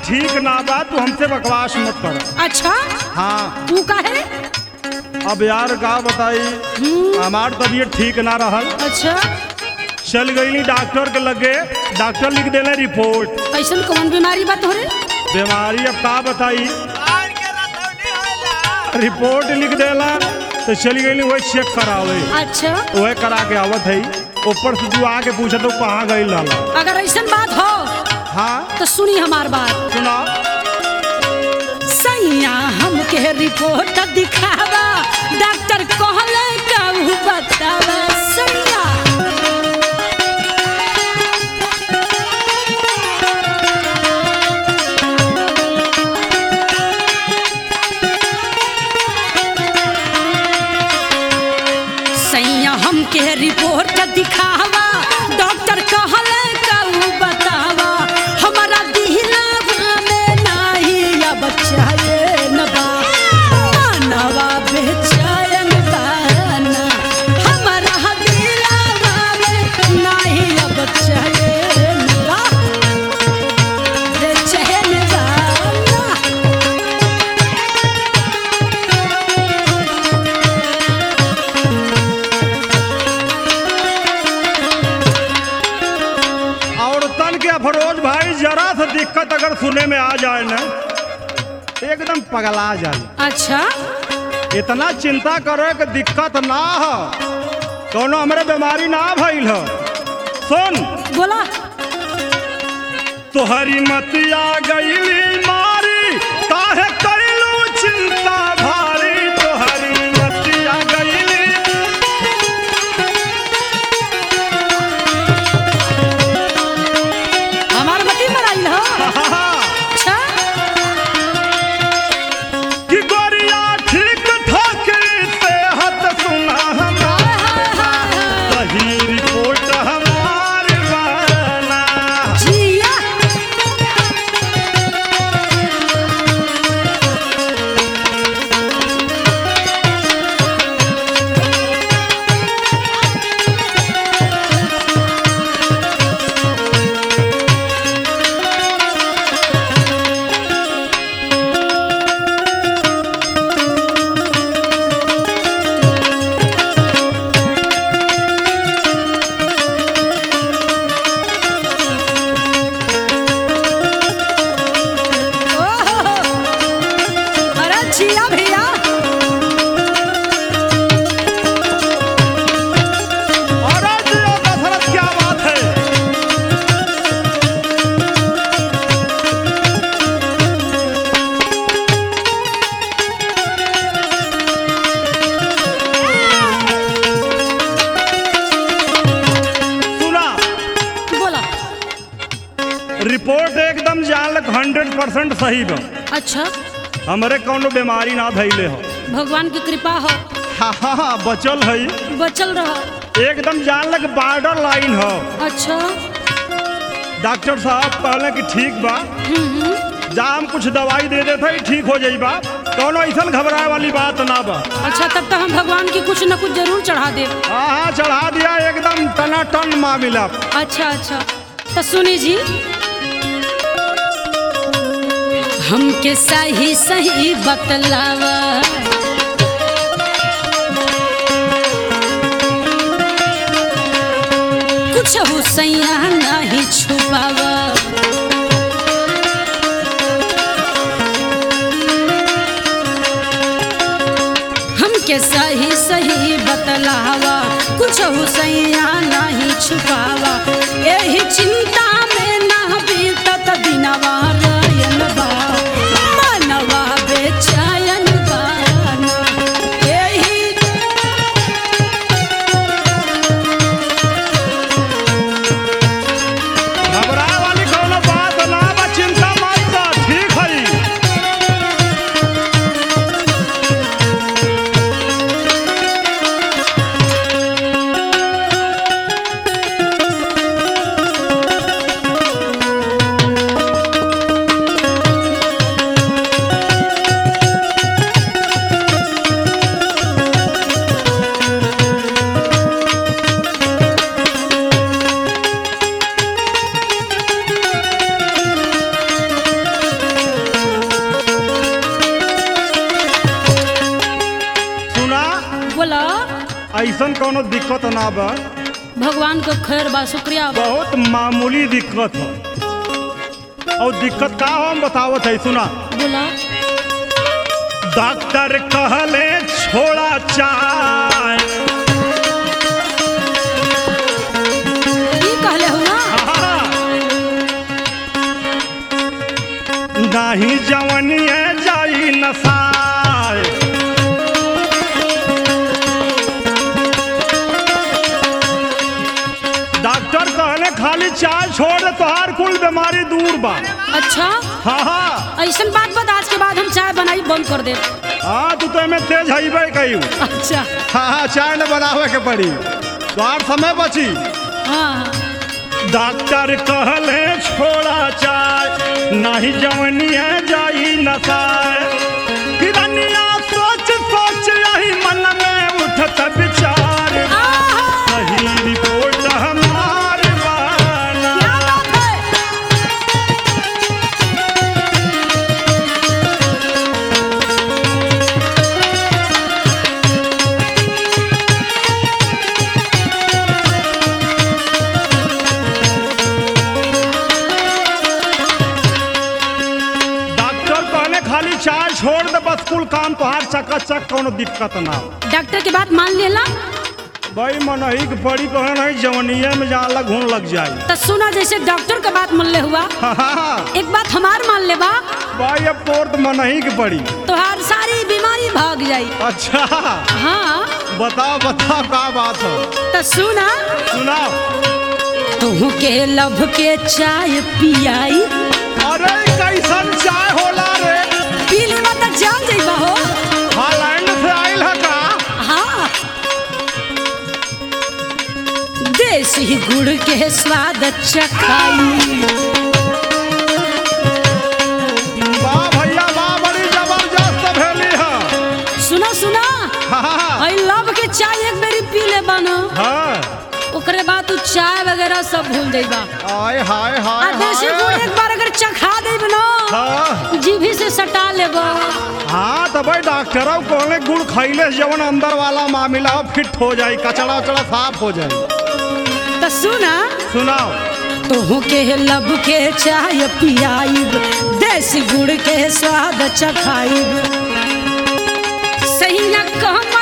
ठीक ना बा तू हमसे बकवास मत कर अच्छा हाँ तू काहे अब यार का बताई हमार तबीयत ठीक ना रहल अच्छा चल गई डॉक्टर के लगे डॉक्टर लिख देले रिपोर्ट कैसन कौन बीमारी बा तोहरे बीमारी अब का बताई रिपोर्ट लिख देला तो चली गई वही चेक करावे अच्छा वह करा के आवत है ऊपर से तू आके पूछे तो कहाँ गई लाला अगर ऐसन बात हो हाँ तो सुनी हमार बात सुना सैया हमके रिपोर्ट दिखावा डॉक्टर कहले कहू बतावा सैया सैया हमके रिपोर्ट दिखावा डॉक्टर कहले कहू बतावा हमारा दिहला में नाही अब चैन बा मानवा बेचैन बाना हमारा दिहला में नाही अब चैन बा बेचैन बाना औरतन के अफरोज भाई जरा सा दिक्कत अगर सुने में आ जाए ना एकदम पगला जाए अच्छा इतना चिंता करे कि दिक्कत ना हो कोनो हमरे बीमारी ना भइल हो सुन बोला तोहरी मतिया गईली मारी काहे कइलू चिंता भारी तोहरी मतिया गईली हमार मती मराइल हो अच्छा कि गोरिया ठीक ठाक सेहत सुना हमार सही रिपोर्ट हमार बना जिया ओहो अरे जिया भैया अरे जियो दशरथ क्या बात है सुना बोला रिपोर्ट एकदम जानलक हंड्रेड परसेंट सही बा अच्छा हमरे कौनो बीमारी ना धैले हो भगवान की कृपा हो हा हा हा बचल है बचल रह एकदम जानलक बॉर्डर लाइन हो अच्छा डॉक्टर साहब कहले कि ठीक बा जाम कुछ दवाई दे देते ही ठीक हो जाई बा कौनो ऐसा घबराए वाली बात ना बा अच्छा तब तो हम भगवान की कुछ न कुछ जरूर चढ़ा दे हाँ हाँ चढ़ा दिया एकदम टना टन मामला अच्छा अच्छा तो सुनी जी हमके सही सही बतलावा कुछ हुसैया नहीं छुपावा हमके सही सही बतलावा कुछ हुसैया नहीं छुपावा यही चिंता में ना बीतत दिनवा रयन बा मनवा बेचैन बाना यही घबराए वाली कौनो बात ना बा चिंता मत कर ठीक है ऐसन कोनो दिक्कत ना बा भगवान को खैर बा शुक्रिया बा बहुत मामूली दिक्कत है और दिक्कत का हो हम बतावत है सुना बोला डॉक्टर कहले छोड़ा चाय ई कहले हो ना नाही जवनिए जाई नसाय डॉक्टर कहले खाली चाय छोड़ दे तोहार कुल बीमारी दूर बा अच्छा हाँ हाँ ऐसन बात बता आज के बाद हम चाय बनाई बंद कर दे हाँ तू तो एमे तेज हईबे कही अच्छा हाँ हाँ चाय न बनावे के पड़ी तोहार समय बची हाँ हाँ डॉक्टर कहले छोड़ा चाय नहीं जवनिया जाई नसाय हिरनिया सोच सोच यही मन में उठत विचार आहा, सही रिपोर्ट हमार बाना क्या बात है डॉक्टर कहले खाली चाय छोड़ दे बस कुल काम तोहार चकाचक कोनो दिक्कत ना हो डॉक्टर की बात मान लेला भाई मनही के पड़ी कहे नहीं जवनिया में जहाँ लग घून लग जाए तो सुना जैसे डॉक्टर का बात मान ले हुआ हाँ हाँ हाँ एक बात हमार मान ले बा भाई अब तोर तो मनही के पड़ी तोहार सारी बीमारी भाग जाई अच्छा हाँ बताओ बताओ का बात हो तो सुना सुनाओ तुहू के लभ के चाय पियाई अरे कैसन चाय होला रे पी लेवा तो जान जाइबा हो हॉलैंड से आइल है का हाँ देसी गुड़ के स्वाद चखाई वाह भैया वाह बड़ी जबरदस्त भेली है सुना सुना हाँ हाँ आई लव के चाय एक बेरी पी ले बना हाँ ओकरे बाद तू चाय वगैरह सब भूल जाइबा हाय हाय आ हाय देसी गुड़ हाय एक बार अगर चखा देब ना हाँ जीभी से सटा लेबा हाँ तो भाई डॉक्टर कहले गुड़ खैले से जवन अंदर वाला मामला हो फिट हो जाए कचड़ा उचड़ा साफ हो जाए तो सुना सुनाओ तोहू के लब के चाय पियाइब देसी गुड़ के स्वाद चखाइब सही न कम